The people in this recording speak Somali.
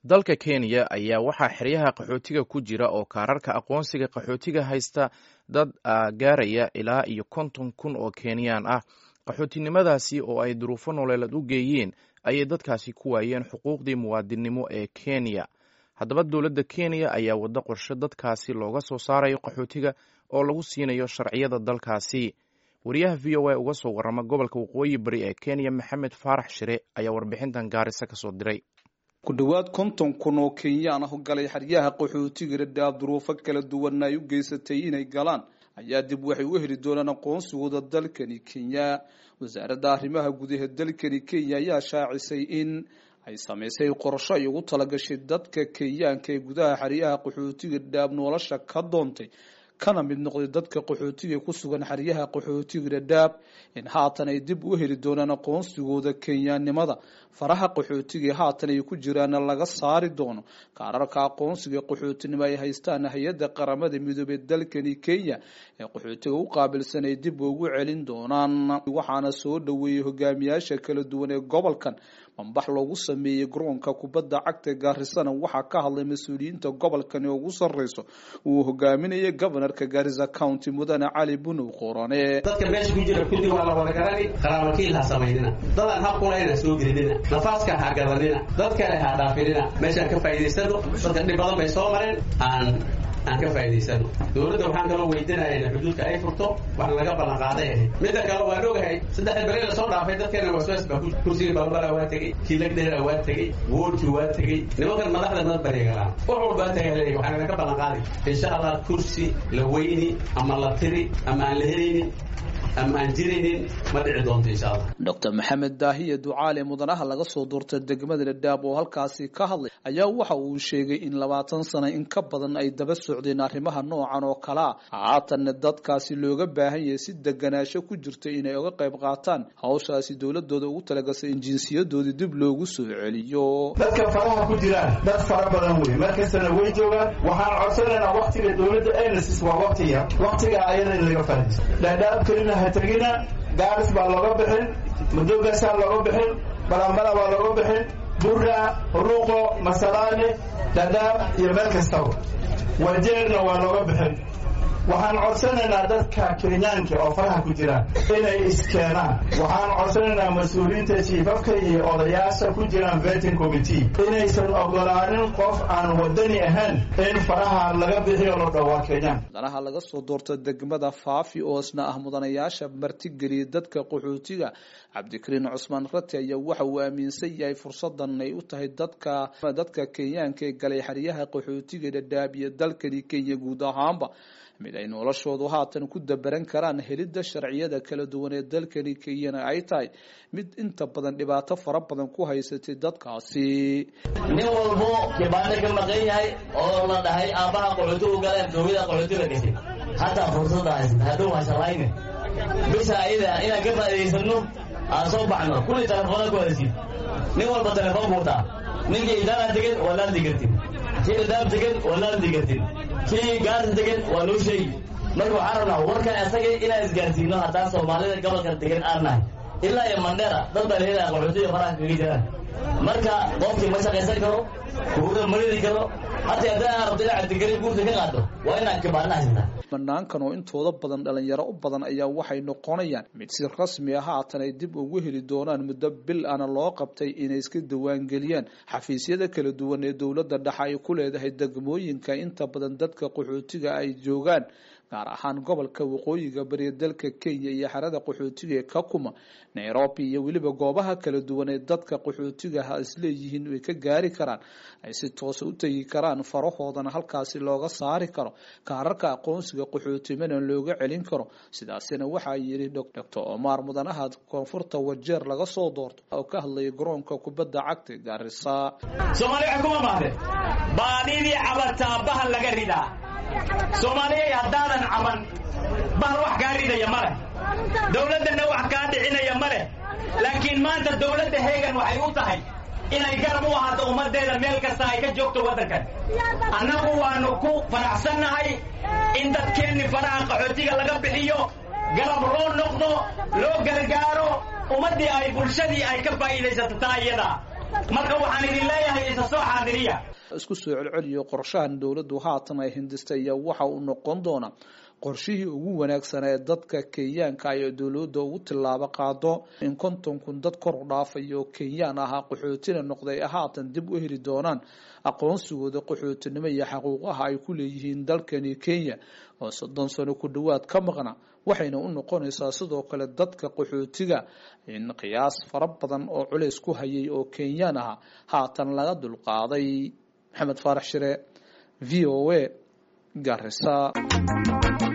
dalka kenya ayaa waxaa xeryaha qaxootiga ku jira oo kaararka aqoonsiga qaxootiga haysta dad gaaraya ilaa iyo konton kun oo kenyaan ah qaxootinimadaasi oo ay duruufo nololeed u geeyeen ayay dadkaasi ku waayeen xuquuqdii muwaadinnimo ee kenya haddaba dowladda kenya ayaa waddo qorshe dadkaasi looga soo saarayo qaxootiga oo lagu siinayo sharciyada dalkaasi wariyaha v o a uga soo warrama gobolka waqooyi bari ee kenya maxamed faarax shire ayaa warbixintan gaarisa ka soo diray ku dhowaad konton kun oo kenyaan ah galay xeryaha qaxootiga dhadhaab duruufo kala duwanna ay u geysatay inay galaan ayaa dib waxay u heli doonaan aqoonsigooda dalkani kenya wasaaradda arrimaha gudaha dalkani kenya ayaa shaacisay in ay samaysay qorsho ay ugu talagashay dadka kenyaanka ee gudaha xeryaha qaxootiga dhadhaab nolosha ka doontay kana mid noqday dadka qaxootiga ku sugan xeryaha qaxootiga dhadhaab in haatan ay dib u heli doonaan aqoonsigooda kenyaannimada faraha qaxootiga haatan ay ku jiraana laga saari doono kaararka aqoonsiga qaxootinimo ay haystaan hay-adda qaramada midoobey dalkani kenya ee qaxootiga u qaabilsan ay dib ugu celin doonaan waxaana soo dhoweeyey hogaamiyaasha kala duwan ee gobolkan bambax loogu sameeyey garoonka kubadda cagta gaarisana waxaa ka hadlay mas-uuliyiinta gobolkan ee ugu sarreyso uu hogaaminayay gobanarka gaarisa county mudane cali bunow qorane dadka meesha ku jira kulli waa la wada garani qaraabakiil ha samaynina dadaan habkulayna soo gelinina nafaaska ha gadanina dad kale ha dhaafinina meeshaan ka faa'idaysano dadka dhib badan bay soo mareen aan aan ka faa'idaysano dowladda waxaan kaloo weydinaya in xuduudka ay furto wax laga ballan qaaday ahayd midda kale waan ogahay saddexda beri la soo dhaafay dadkeena waswaas baa kursiga balbala waa tegey kiilagdheera waa tegey woodki waa tegey nimankan madaxda mad bareegalaan wax walbaa tagaaleeya waxaan laga ballan qaaday insha allah kursi la weyni ama la tiri ama aan la helaynin ama aan jiraynin ma dhici doonto insha allah doctor maxamed daahiye ducaale mudanaha laga soo doortay degmada dhadhaab oo halkaasi ka hadlay ayaa waxa uu sheegay in labaatan sano in ka badan ay daba socdeen arrimaha noocan oo kalea haatanna dadkaasi looga baahan yahay si deganaasho ku jirta inay uga qayb qaataan hawshaasi dowladooda ugu talagasay in jinsiyadoodii dib loogu soo celiyo dadka faraha ku jiraan dad fara badan wey markastana way joogaan waxaan codsanaynaa waktiga dowladda enesis waa waktiga waktiga ayada in laga fahdiso dhadhaab kelina ha tegina gaaris baa looga bixin madogaasaa looga bixin balambala baa looga bixin burra ruuqo masalaane dhadhaab iyo meel kastaba wajeerna waa looga bixin waxaan codsanaynaa dadka kenyaanka oo faraha ku jiraan inay iskeenaan waxaan codsanaynaa mas-uuliyiinta jiifafka iyo odayaasha ku jiraan vetin committee inaysan ogolaanin qof aan wadani ahayn in faraha laga bixiyo lo dhowaa kenyaan mudanaha laga soo doorta degmada faafi oo isna ah mudanayaasha martigeliyay dadka qaxootiga cabdikariin cusmaan rati ayaa waxa uu aaminsan yahay fursadan ay u tahay dadka dadka kenyaanka ee galay xeryaha qaxootiga dhadhaab iyo dalkani kenya guud ahaanba mid ay noloshoodu haatan ku dabaran karaan helidda sharciyada kala duwan ee dalkani kenyana ay tahay mid inta badan dhibaato fara badan ku haysatay dadkaasi nin walbo kibaano ka maqan yahay oo la dhahay aabbaha qaxootigu galeen dowlada qaxootiga gashay hataa fursada haysata hadhow hashalayne bisha ayada inaan ka faa'idaysano aan soo baxno kulli telefoona ku hadasiid nin walba telefoon buutaa ninkii idaana degan waa laadi kartin kii dhadaab degan waa laadi kartin kii gaarta degan waa loo sheegi marka waxaan rabnaa warkan asaga inaan isgaarsiino haddaan soomaalida gobolka degan aan nahay ilaa iyo mandheera dad baa lahelaya qaxootiga faraha kaga jiraan marka qofkii ma shaqaysan karo kuuga maridi karo hataa haddii aan rabto inaad deganin guurta ka qaado waa inaad kibaana haysataa banaankan oo intooda badan dhalinyaro u badan ayaa waxay noqonayaan mid si rasmi ah haatan ay dib ugu heli doonaan muddo bil ana loo qabtay inay iska diiwaangeliyaan xafiisyada kala duwan ee dowladda dhexe ay ku leedahay degmooyinka inta badan dadka qaxootiga ay joogaan gaar ahaan gobolka waqooyiga bariya dalka kenya iyo xerada qaxootiga ee kakuma nairobi iyo weliba goobaha kala duwan ee dadka qaxootigaha isleeyihiin ay ka gaari karaan ay si toosa u tegi karaan farahoodana halkaasi looga saari karo kaararka aqoonsiga qaxootimana looga celin karo sidaasina waxaa yidhi doctor omar mudanaha koonfurta wajeer laga soo doorto oo ka hadlaya garoonka kubadda cagta gaarisa soomaaliya kuma mahde baadidii cabataa bahal laga ridaa soomaaliyay haddaadan caban bahal wax kaa ridaya ma leh dowladdanna wax kaa dhicinaya ma leh laakiin maanta dowladda heegan waxay u tahay inay garab u ahaato ummaddeeda meel kasta ay ka joogto waddankan annagu waannu ku faraxsannahay in dadkeenni faraha qaxootiga laga bixiyo garab loo noqdo loo gargaaro ummaddii ay bulshadii ay ka faa'iidaysato taa iyada marka waxaan idin leeyahay isa soo xaadiriya isku soo celceliyo qorshahan dowladdu haatan ay hindistay ayaa waxa uu noqon doonaa qorshihii ugu wanaagsanaa ee dadka kenyaanka ay dowladda ugu tillaabo qaado in konton kun dad kor u dhaafaya oo kenyaan ahaa qaxootina noqday haatan dib u heli doonaan aqoonsigooda qaxootinimo iyo xaquuqaha ay ku leeyihiin dalkani kenya oo soddon sano ku dhowaad ka maqna waxayna u noqonaysaa sidoo kale dadka qaxootiga in qiyaas fara badan oo culays ku hayay oo kenyaan ah haatan laga dulqaaday maxamed faarax shire v o a garisa